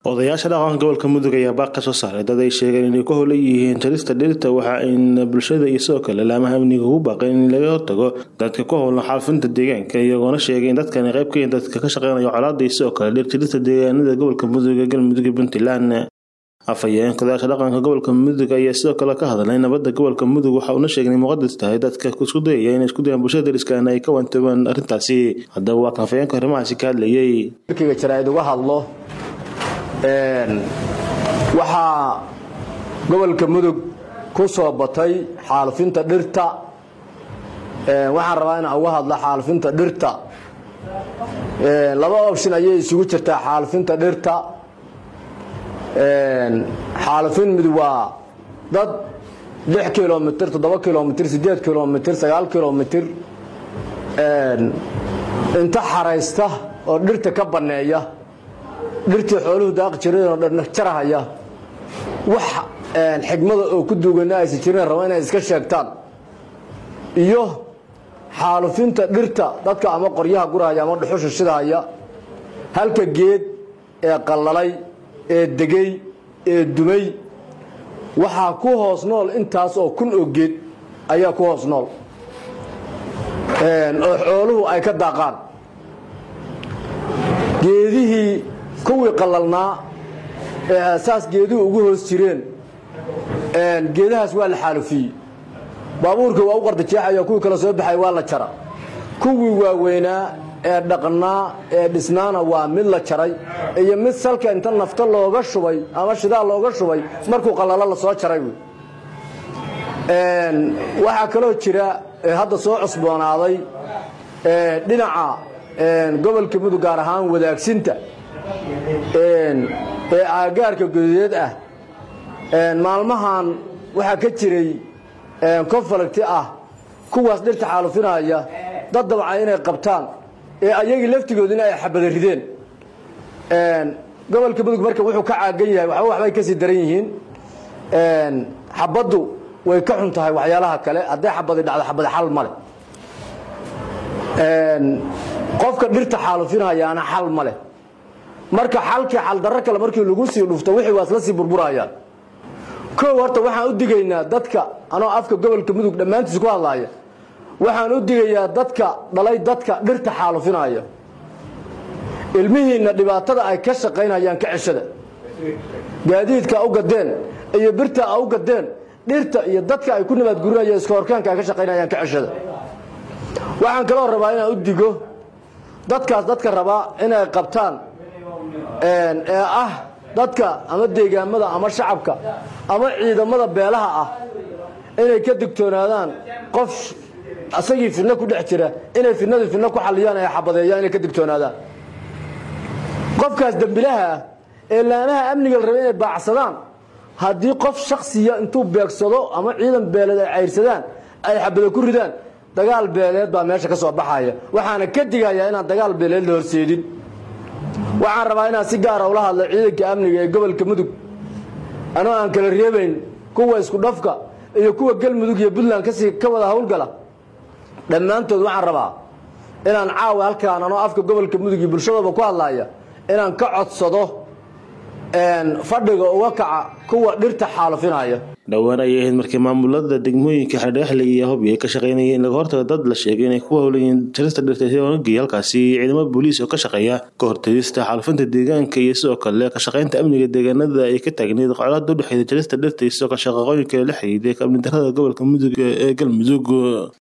odayaasha dhaqanka gobolka mudug ayaa baaq ka soo saaray dad ay sheegeen inay ku howlan yihiin jarista dhirta waxa ayna bulshada iyo sidoo kale laamaha amniga ugu baaqeen in laga hortago dadka ku howlan xaalufinta deegaanka iyagoona sheegay in dadkani qayb ka yihiin dadka ka shaqeynaya colaada iyo sidoo kale dhir jarista deegaanada gobolka mudug ee galmudug iyo puntland afhayeenka odayaasha dhaqanka gobolka mudug ayaa sidoo kale ka hadlay nabadda gobolka mudug waxa uuna sheegay inay muqadas tahay dadka isku dayaya inay isku dayaan bulshada dariskaana ay ka wantoobaan arrintaasi haddaba waa kan afhayeenka arrimahaasi ka hadlayay markiiga jaraa'id uga hadlo waxaa gobolka mudug ku soo batay xaalufinta dhirta waxaan rabaa inaan uga hadlo xaalufinta dhirta laba option ayay isugu jirtaa xaalufinta dhirta xaalufin mid waa dad lix kilomitr toddoba kilomitr siddeed kilomitr sagaal kilomitr inta xaraysta oo dhirta ka banneeya dhirtii xooluhu daaqi jireen oo dhan jarahaya wax xigmada oo ku duugana aysan jireen raba inay iska sheegtaan iyo xaalufinta dhirta dadka ama qoryaha gurahaya ama dhuxusha shidahaya halka geed ee qallalay ee degay ee dumay waxaa ku hoos nool intaas oo kun oo geed ayaa ku hoos nool oo xooluhu ay ka daaqaan geedihii kuwii qallalnaa ee saas geeduhu ugu hoos jireen geedahaas waa la xaalufiyey baabuurka waa u qardajeexaya kuwii kale soo baxay waa la jara kuwii waaweynaa ee dhaqnaa ee dhisnaana waa mid la jaray iyo mid salka inta nafta looga shubay ama shidaa looga shubay markuu qallalo la soo jaray wy waxaa kaloo jira hadda soo cusboonaaday dhinaca gobolka mudug gaar ahaan wadaagsinta ee aagaarka gududeed ah maalmahan waxaa ka jiray konfalagti ah kuwaas dhirta xaalufinaya dad dabca inay qabtaan ee ayagii laftigoodina ay xabada rideen gobolka mudug marka wuxuu ka caagan yahay waxba waxbay kasii daran yihiin xabaddu way ka xun tahay waxyaalaha kale hadday xabadi dhacdo xabadi xal male qofka dhirta xaalufinhayaana xal ma leh marka xalkii xaldarro kale markii lagu sii dhufto wixii waa isla sii burburayaan kow horta waxaan u digaynaa dadka anoo afka gobolka mudug dhammaantiis ku hadlaaya waxaan u digayaa dadka dhalay dadka dhirta xaalufinaya ilmihiinna dhibaatada ay ka shaqaynayaan ka ceshada gaadiidka u gadeen iyo birta a u gadeen dhirta iyo dadka ay ku nabaadgurinayaan iska horkaanka ay ka shaqaynayaan ka ceshada waxaan kaloo rabaa inaan u digo dadkaas dadka rabaa inay qabtaan ee ah dadka ama deegaamada ama shacabka ama ciidamada beelaha ah inay ka digtoonaadaan qof asagii fidno ku dhex jira inay fidnadu fidno ku xaliyaan ay xabadeeyaan inay ka digtoonaadaan qofkaas dembilaha ah ee laamaha amniga la raba inay baacsadaan haddii qof shaksiya intuu beegsado ama ciidan beeleed ay cayrsadaan ay xabado ku ridaan dagaal beeleed baa meesha ka soo baxaya waxaana ka digayaa inaan dagaal beeleed la horseedin waxaan rabaa inaan si gaara ula hadlo ciidanka amniga ee gobolka mudug anoo aan kala reebayn kuwa isku dhafka iyo kuwa galmudug iyo puntland kasii ka wada howlgala dhammaantood waxaan rabaa inaan caawa halkaan anoo afka gobolka mudug iyo bulshadooba ku hadlaaya inaan ka codsado fadhiga uga kaca kuwa dhirta xaalufinaya dhowaan ayay ahayd markii maamulada degmooyinka xerdheexle iyo hobyo ay ka shaqeynayeen in laga hortago dad la sheegay inay ku howlayiin jarista dhirta iyagoona geeyay halkaasi ciidamo booliis oo ka shaqeeya ka hortagista xaalufinta deegaanka iyo sidoo kale ka shaqeynta amniga deegaanada ay ka taagneyd colaada udhexeeda jarista dhirta iyo sidoo kale shaqaqooyinka la xiriiday amni darada gobolka mudug ee galmudug